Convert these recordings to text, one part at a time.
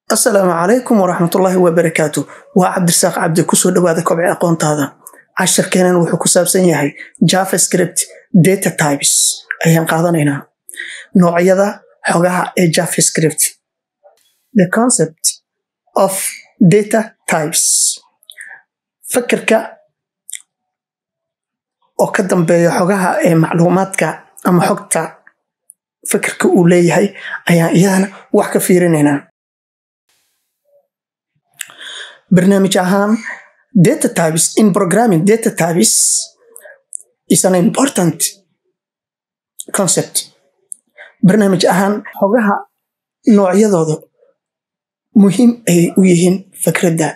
asalaamu calaykum waraxmatullaahi wabarakaatu waa cabdirasaaq cabdi kusoo dhawaada kobci aqoontaada casharkeenan wuxuu ku saabsan yahay javascript data types ayaan qaadanaynaa noocyada xogaha ee javascript the concept of data types fakirka oo ka dambeeya xogaha ee macluumaadka ama xogta fikirka uu leeyahay ayaan iyadana wax ka fiirinaynaa barnaamij ahaan data types in programming data types is an important concept barnaamij ahaan xogaha noocyadooda muhiim ayay u yihiin fikradda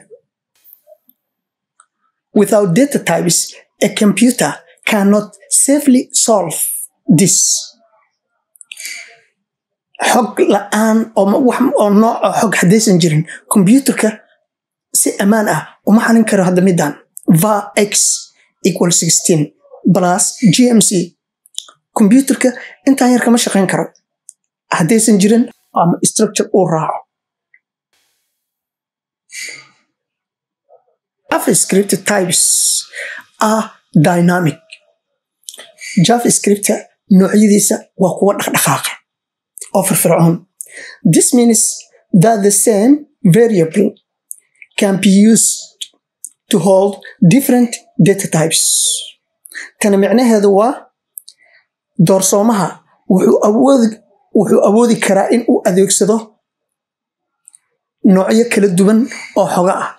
without data types a computer cannot safely solve this xog la-aan oo nooca xog haddaysan jirin kombyuutarka si ammaan ah uma xalin karo hadda midan va x equal sixteen plus gmc kombyuutarka intaan yar kama shaqayn karo haddaysan jirin ama structure uu raaco javascript types are dynamic javascripta noocyadiisa waa kuwa dhaqdhaqaaqa oo firfircoon this means that the same variable can be used to hold different data types tani micnaheedu waa doorsoomaha wuxuu awoodi karaa in uu adeegsado noocyo kala duwan oo xoga ah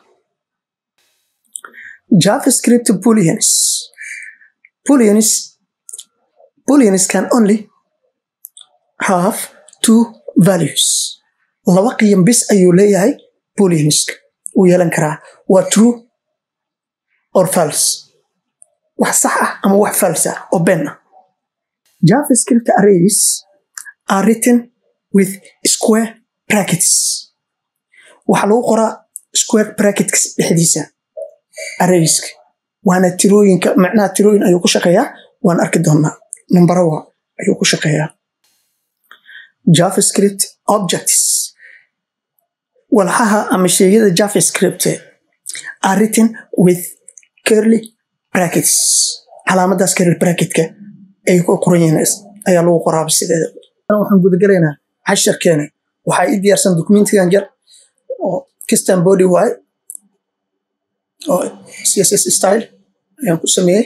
javascript booleans booleans booleans can only have two values laba qiyam bis ayuu leeyahay booleanska uu yeelan karaa waa true or false wax sax ah ama wax false ah oo ben ah javascript arrays are written with square brackets waxaa lagu qoraa square brackets dhexdiisa arrayska waana tirooyinka macnaha tirooyin ayuu ku shaqeeyaa waan arki doonaa numbarawa ayuu ku shaqeeyaa javascript objects walxaha ama sheegyada javascript are written with curly brackets calaamadaas curly bracketka ay ku qoran yihiin ayaa lagu qoraaba sideeda waxaan gudagalaynaa casharkeena waxaa ii diyaarsan documentigan jar oo kistan body waaye oo css style ayaan ku sameeyey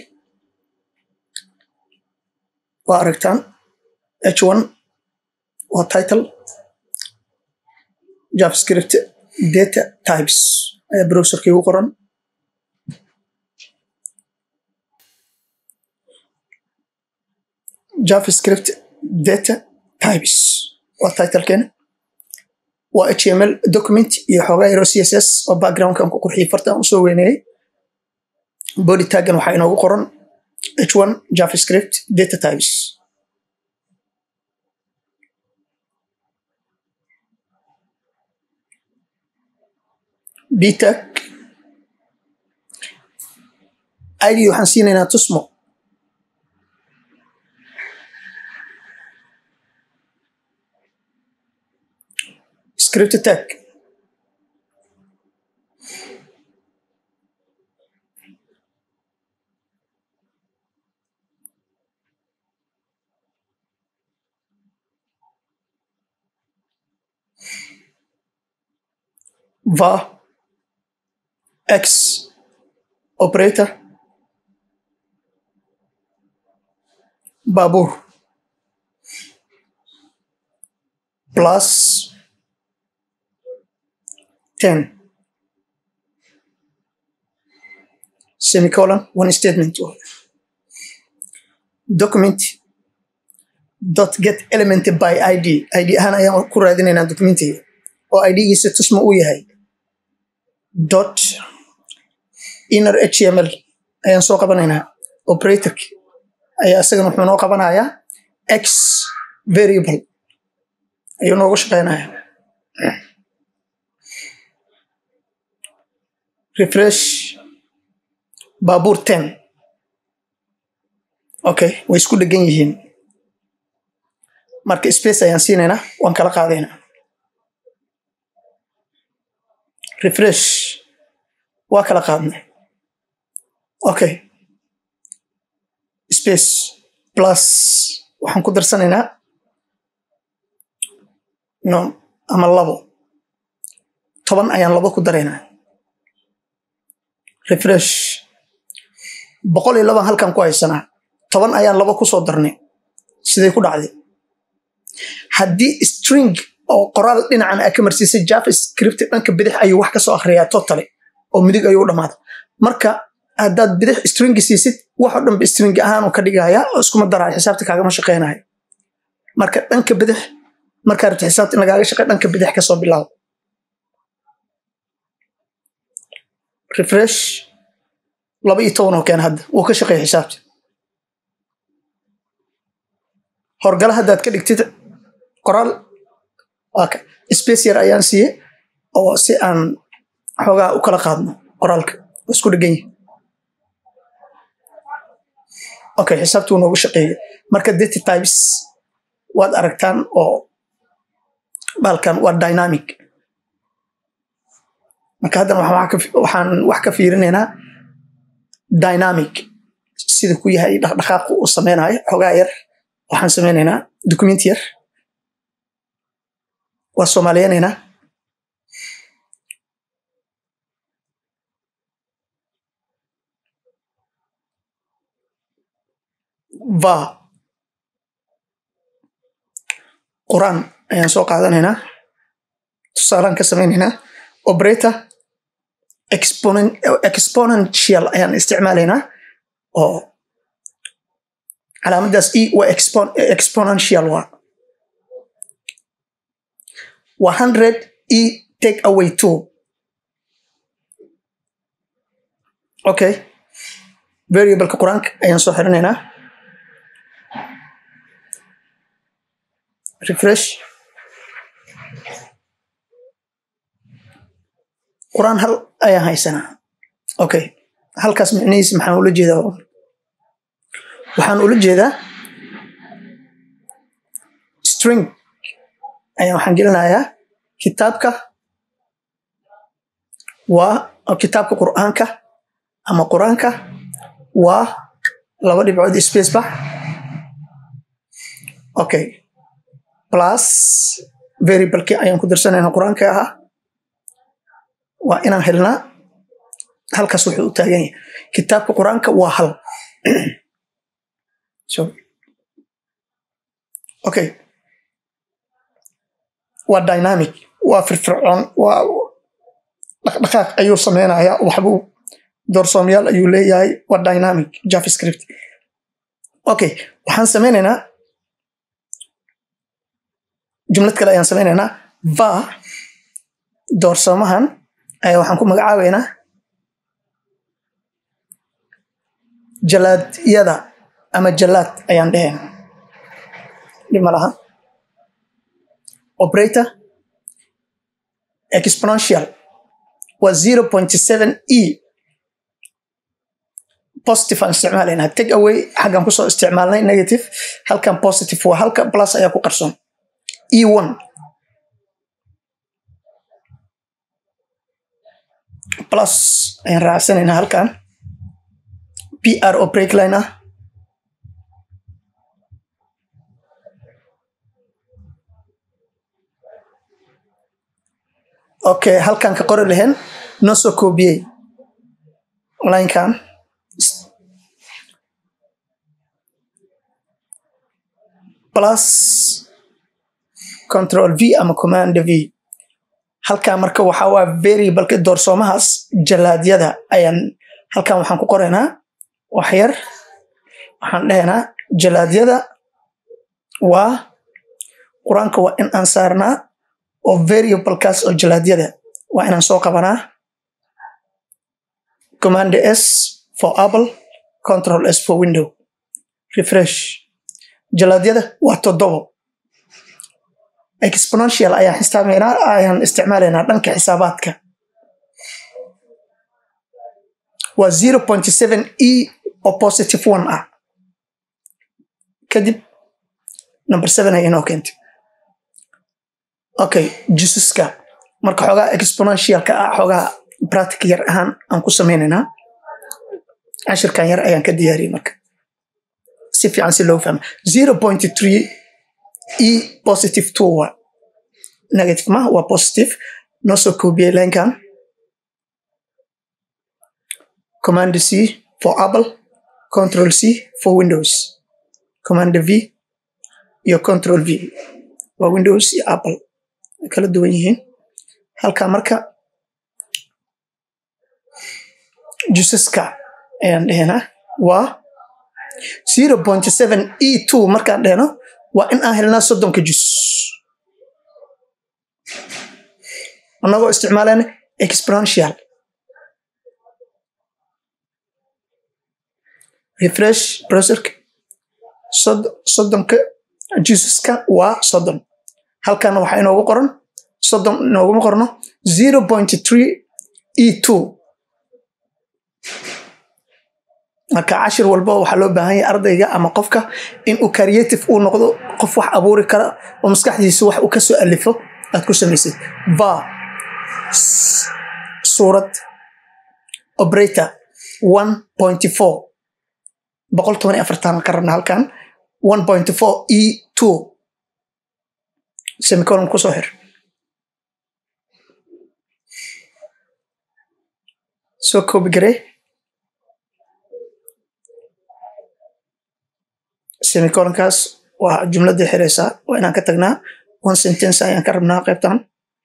waa aragtaan h one waa title javascript data types ayaa browserka igu qoran javascript data types waa titlekeen waa html document iyo xoogaa yaro css oo backgroundkan ku qurxiyay fartaan usoo weyneeyey body taggan waxaa inoogu qoran h one javascript data types btag id waxaan siinaynaa tusmo script tag va x operator baabuur plus ten semicolon one statement document dot get element by id id ahaan ayaan ku raadinaynaa documentiga oo idgiisa tusma uu yahay dot inner html ayaan soo qabanaynaa operatork ayaa isagana wuxuu noo qabanayaa x variable ayuu noogu shaqeynaya refresh baabuur ten okay way isku dhegan yihiin marka space ayaan siinaynaa waan kala qaadaynaa refresh waa kala qaadnay okay space plus waxaan ku darsanaynaa no ama labo toban ayaan labo ku daraynaa refresh boqol iyo laban halkan ku haysanaa toban ayaan labo kusoo darnay siday ku dhacday haddii string oo qoraal dhinacan aa ka marsiisay javascript dhanka bidix ayuu wax kasoo akhriyaa totally oo midig ayuu u dhamaada marka haddaad bidix stringi siisid waxoo dhanba stringi ahaan ka dhigaya oo iskuma daraayo xisaabta kaagama shaqeynayo marka dhanka bidix markaa rabta xisaabta in lagaaga shaqey dhanka bidix kasoo bilaabo refresh laba iyo toban oo keen hadda wuu ka shaqeeya xisaabta horgala haddaad ka dhigtid qoraal waaka space yar ayaan siiye oo si aan xoogaa u kala qaadno qoraalka oo isku dhegan yahay okay xisaabta wuu noogu shaqeeyey marka data types waad aragtaan oo baalkan waa dynamic marka haddana waxaan wax ka fiirinaynaa dynamic sida ku yahay dhaqdhaqaaqu uu sameynayo xoogaa yar waxaan sameynaynaa document yar waa soomaaliyanaynaa va quraan ayaan soo qaadanaynaa tusaalaan ka sameynaynaa operator exponential ayaan isticmaalaynaa oo calaamadaas e waa exponential waa waa hundred e take away two okay variableka qur-aanka ayaan soo xirinaynaa refresh qur-aan hal ayaan haysanaa okay halkaas micnihiisa maxaan ula jeedaa waxaan ula jeedaa string ayaan waxaan gelinayaa kitaabka waa kitaabka qur'aanka ama qur-aanka waa laba dhibcood space bax okay plus variablekii ayaan ku darsanayna qur-aanka ahaa waa inaan helnaa halkaas wuxuu u taagan yahay kitaabka qur-aanka waa hal okay waa dynamic waa firfircoon waa dhaqdhaqaaq ayuu sameynayaa waxbuu doorsoomyaal ayuu leeyahay waa dynamic javascript okay waxaan sameynaynaa jumlad kale ayaan sameynaynaa va doorsoomahan ayaa waxaan ku magacaabeynaa jalaadyada ama jalaad ayaan dheheen dhib ma laha operator exponential waa zero point seven e positive aan isticmaalaynaa take away xaggan kusoo isticmaalnay negative halkan positive waa halka plus ayaa ku qarsoon e one plus ayaan raacsanaynaa halkan p r oo breakline ah okay halkan ka qori lahayn noo soo koobiyey linekan plus control v ama command v halkan marka waxaa waa variableka doorsoomahaas jalaadyada ayaan halkan waxaan ku qoraynaa waxyar waxaan dhehaynaa jalaadyada waa qur-aanka waa in aan saarnaa oo variablekaas oo jalaadyada waa inaan soo qabanaa command s for apple control s for window refresh jalaadyada waa toddobo exponential ayaan xisaabeynaa ayaan isticmaalaynaa dhanka xisaabaadka waa zero point seven e oo positive one ah kadib number seven ay inoo keentay okay jususka marka xoogaa exponentialka ah xoogaa practic yar ahaan aan ku sameynaynaa cashirkan yar ayaan ka diyaariyey marka si fiican si loo fahma zero point three e positive two waa negative ma waa positive noo soo koobiyey linkan command c for apple control c for windows command v iyo control v waa windows iyo apple way kala duwan yihiin halka marka jusaska ayaan dhehnaa waa zero point seven e two markaan dhehno waa in aan helnaa soddonka jus annagoo isticmaalayna exponential refresh browserka soddonka jusaska waa soddon halkana waxaa inoogu qoran soddon inooguma qorno zero point three e two marka cashir walba waxaa loo baahan yahay ardayga ama qofka inuu creative uu noqdo qof wax abuuri kara oo maskaxdiisa wax uu kasoo alifo aad ku samaysid va suurad operator one point four boqol toban iyo afartan ka rabna halkan one point four e two semicolon kusoo xir soo koobi garee semicolonkaas waa jumladii xiraysaa waa inaan ka tagnaa one sentence ayaan ka rabnaa qaybtan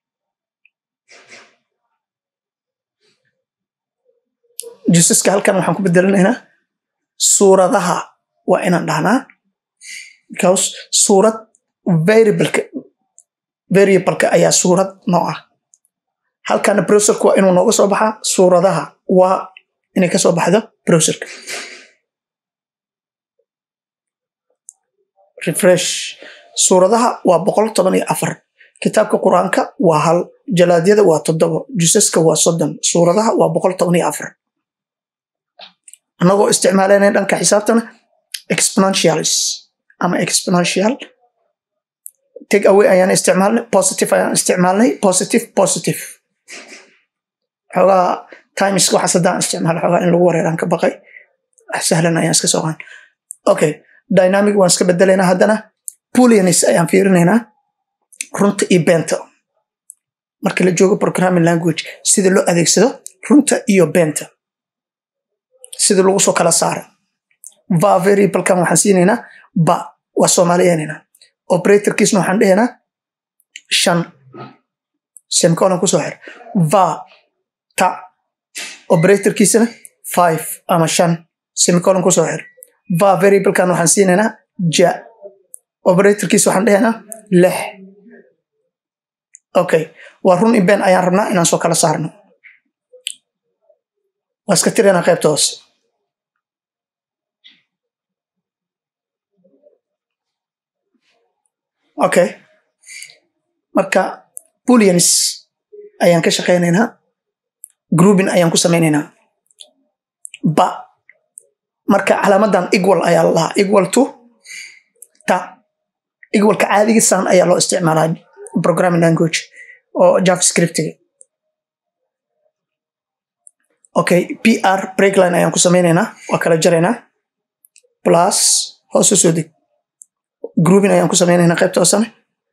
jusaska halkan waxaan ku bedelinaynaa suuradaha waa inaan dhahnaa because suurad variableka variableka ayaa suurad noo ah halkana browserka waa inuu nooga soo baxaa suuradaha waa inay ka soo baxdo browserka refresh suuradaha waa boqol toban iyo afar kitaabka qur-aanka waa hal jalaadyada waa toddobo jusaska waa soddon suuradaha waa boqol toban iyo afar annagoo isticmaalayna dhanka xisaabtana exponentials ama exponential take away ayaan isticmaalnay positive ayaan isticmaalnay positive positive xoogaa times waxaas haddaan isticmaalo xoogaa in lagu wareeraan ka baqay wax sahlan ayaan iska soo qaan okay dynamic waan iska bedelaynaa haddana booleanis ayaan fiirinaynaa runta iyo beenta marka la joogo programming language sida loo adeegsado runta iyo beenta sida lagu soo kala saaro va variablekan waxaan siinaynaa ba waa soomaaliyeynayna operatorkiisna waxaan dhehaynaa shan semicolon kusoo xir va ta operatorkiisana five ama shan semicolon kusoo xir va variablekan waxaan siinaynaa ja operatorkiis waxaan dhehaynaa lix okay waa run iben ayaan rabnaa inaan soo kala saarno waa iska tiraynaa qaybta hoose okay marka booleans ayaan ka shaqaynaynaa grouping ayaan ku samaynaynaa ba marka calaamadan equal ayaa la lahaa equal to ta equalka caadigiisaan ayaa loo isticmaalaa programming language oo javascriptiga okay pr breakline ayaan ku samaynaynaa waa kala jaraynaa plus hoos u soo deg grouping ayaan ku samaynaynaa qaybta hoosane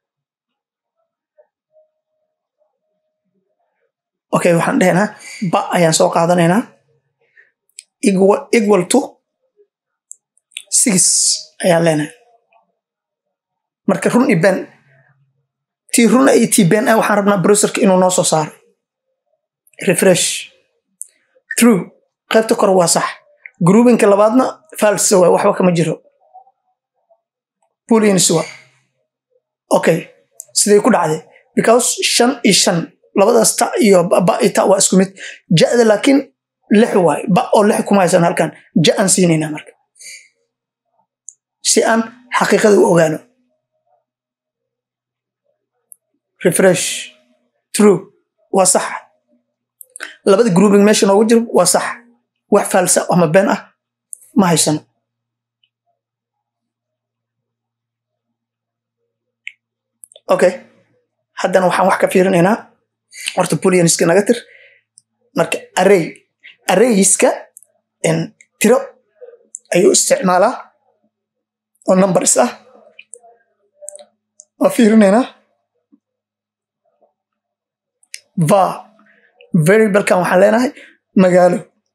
okay waxaan dhehaynaa ba ayaan soo qaadanaynaa equal, equal to six ayaan leenahay marka run iyo ben tii runa iyo tii ben ah waxaan rabnaa browserka inuu noo soo saaro refresh true qaybta kore waa sax groupinka labaadna falsa waay waxba kama jiro booleans waa okay siday ku dhacday because shan iyo shan labadaas ta iyo ba iyo ta waa isku mid ja'da laakiin lix waay ba oo lix kuma haysan halkan ja aan siinaynaa marka si aan xaqiiqada u ogaano refresh true waa sax labada grouping meesha noogu jiro waa sax wax faalsa ama been ah ma haysano okay haddana waxaan wax ka fiirinaynaa horta booleaniska naga tir marka array arrayska tiro ayuu isticmaalaa oo numbers ah waa fiirinaynaa va variablekan waxaan leenahay magaalo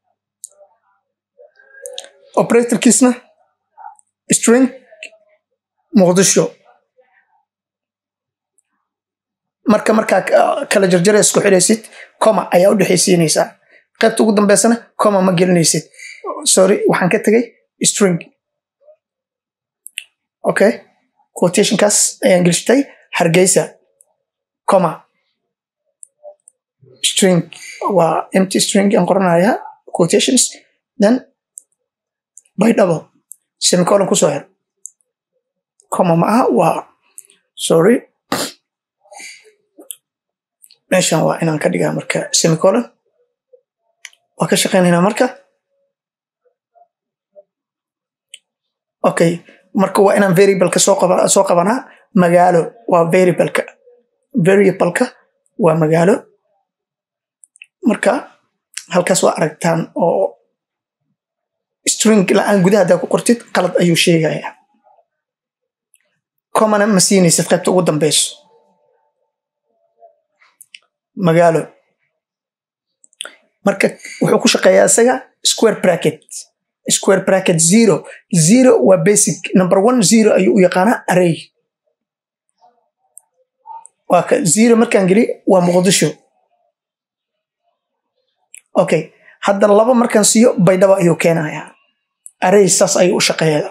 operatorkiisna string muqdisho marka markaa kala jarjara isku xidhaysid coma ayaa u dhexaysiinaysaa qaybta ugu dambeysana coma ma gelinaysid sorry waxaan ka tegay string okay quotationkaas ayaan gelistay hargeysa coma string waa empty string aan qoranayaa quotations then by double semicolon kusoo xir coma ma aha waa sorry meeshan waa inaan ka dhigaa marka semicolon waa ka shaqaynaynaa marka okay marka waa inaan variableka soo qaba soo qabanaa magaalo waa variableka variableka waa magaalo marka halkaas waa aragtaan oo string la-aan gudaha haddaa ku qortid qalad ayuu sheegayaa comana ma siinaysid qaybta ugu dambeyso magaalo marka wuxuu ku shaqeeyaa isaga square bracket square bracket zero zero waa basic number one zero ayuu u yaqaanaa array waa ka zero markaan geli waa muqdisho okay hadda laba markaan siiyo baydhabo ayuu keenayaa array saas ayuu u shaqeeyaa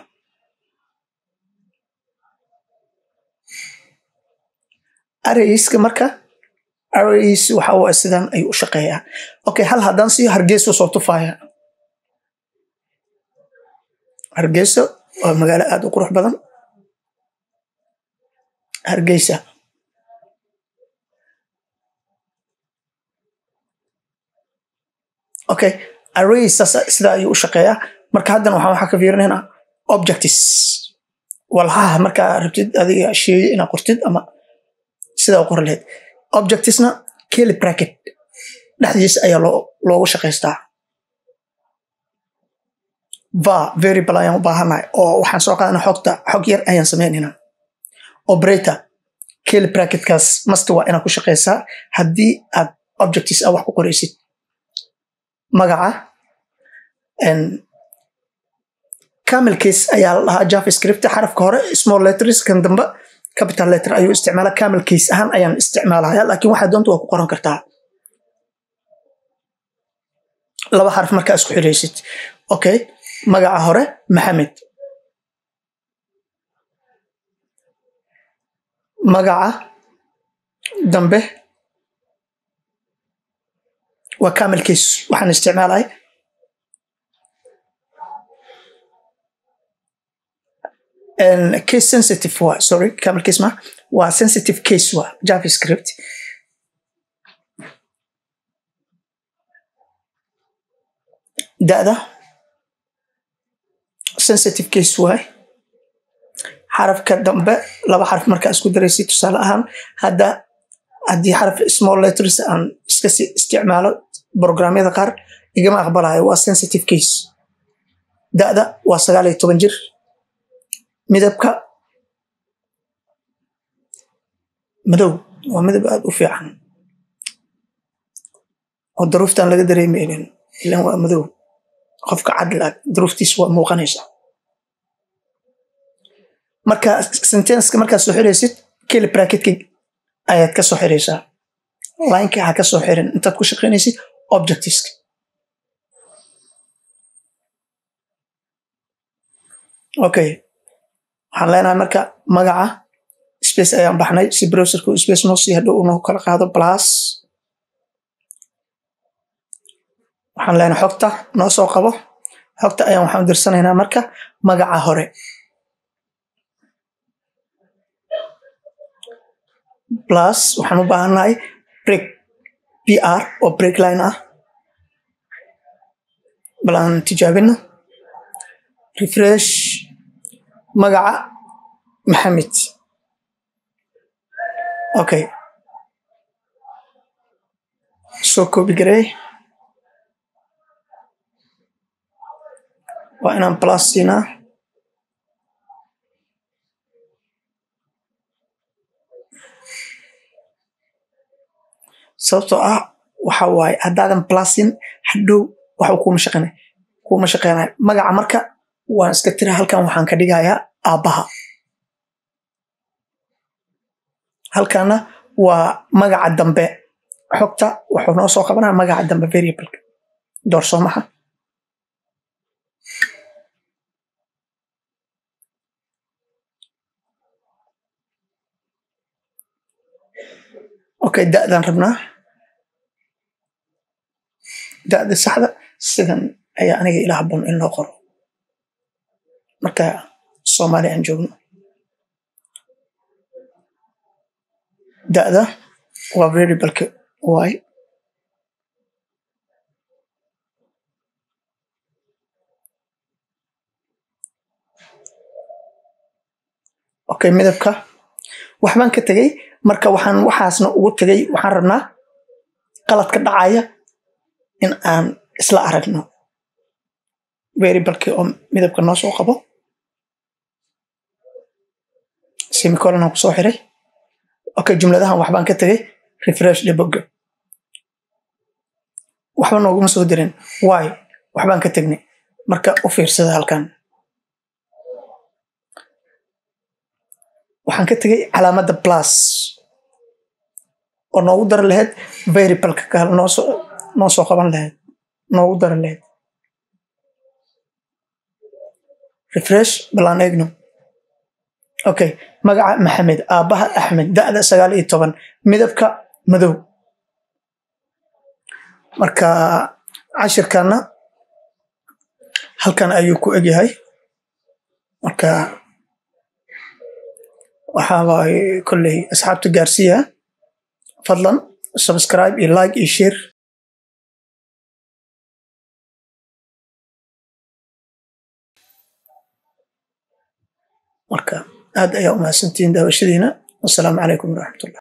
arrayska marka arrays waxa waa sidan ayuu u shaqeeyaa okay hal haddaan siiyo hargeyso soo tufaaya hargeyso waa magaalo aada u qurux badan hargeysa okay array saas sidaa ayuu u shaqeeyaa marka haddana waxaan waxaa ka fiirinaynaa objects walhaha markaa rabtid adiga sheeye inaad qortid ama sidaa u qori lahayd objectisna keli bracket dhexdiisa ayaa loo loogu shaqaystaa va variable ayaan u baahanahay oo waxaan soo qaadana xogta xog yar ayaan sameynaynaa operator keli bracketkaas masta waa inaad ku shaqaysaa haddii aad objectis a wax ku qoraysid magaca camel case ayaa la dhahaa javascript xarafka hore small letters kan dambe capital letter ayuu isticmaala camel case ahaan ayaan isticmaalaya laakiin waxaa doonta waa ku qoran kartaa laba xaraf markaa isku xiraysid okay magaca hore maxamed magaca dambe waa camel case waxaan isticmaalay case sensitive waa sorry camel case ma waa sensitive case waa javascript da'da sensitive case waay xarafka dambe laba xaraf markaa isku daraysid tusaale ahaan hadda haddii xaraf small letters aan iska isticmaalo programyada qaar igama aqbalayo waa sensitive case da'da waa sagaal iyo toban jir midabka madow waa midab aada u fiican oo daruuftaan laga dareemaynin ilan waa madow qofka cadla daruuftiis waa muuqanaysa marka sentenska markaad soo xiraysid keli bracketka ayaad ka soo xiraysaa lineka ha ka soo xirin intaad ku shaqaynaysid objectiveska okay waxaan leenahay marka magaca space ayaan baxnay si browserku space noo sii hadhow unoo kala qaado plus waxaan leenahay xogta noo soo qabo xogta ayaan waxaan dirsanaynaa marka magaca hore plus waxaan u baahannahay break pr oo break line ah bal aan tijaabino refresh magaca maxamed okay soo koobi gareey waa inaan plus siinaa sababtoo ah waxa waaye haddaadan plusin hadhow waxba kuuma shaqeynay kuuma shaqeynay magaca marka waan iska tira halkan waxaan ka dhigayaa aabbaha halkana waa magaca dambe xogta wuxuu noo soo qabanaya magaca dambe variableka doorsoomaha okay da'daan rabnaa da'da saxda sidan ayaa aniga ila habboon in loo qoro marka soomaali aan joogno da'da waa variableka y okay midabka waxbaan ka tegey marka waxaan waxaasna ugu tegey waxaan rabnaa qaladka dhacaya in aan isla aragno variableki oo midabka noo soo qabo semicolon aan kusoo xiray okay jumladahan waxbaan ka tegey refresh debogga waxba nooguma soo dirin wy waxbaan ka tegnay marka u fiirsada halkan waxaan ka tegey calaamadda plus oo noogu dari lahayd variableka kale noosoo noo soo qaban lahayd noogu dari lahayd refresh balaan eegno okay magaca maxamed aabbaha axmed da'da sagaal iyo toban midabka madow marka cashirkana halkan ayuu ku egyahay marka waxaabay kolley asxaabta gaarsiiya fadlan subscribe iyo like iyo share marka aad ayaa umahadsantihiin daawashadiina wasalaamu calaykum waraxmatullah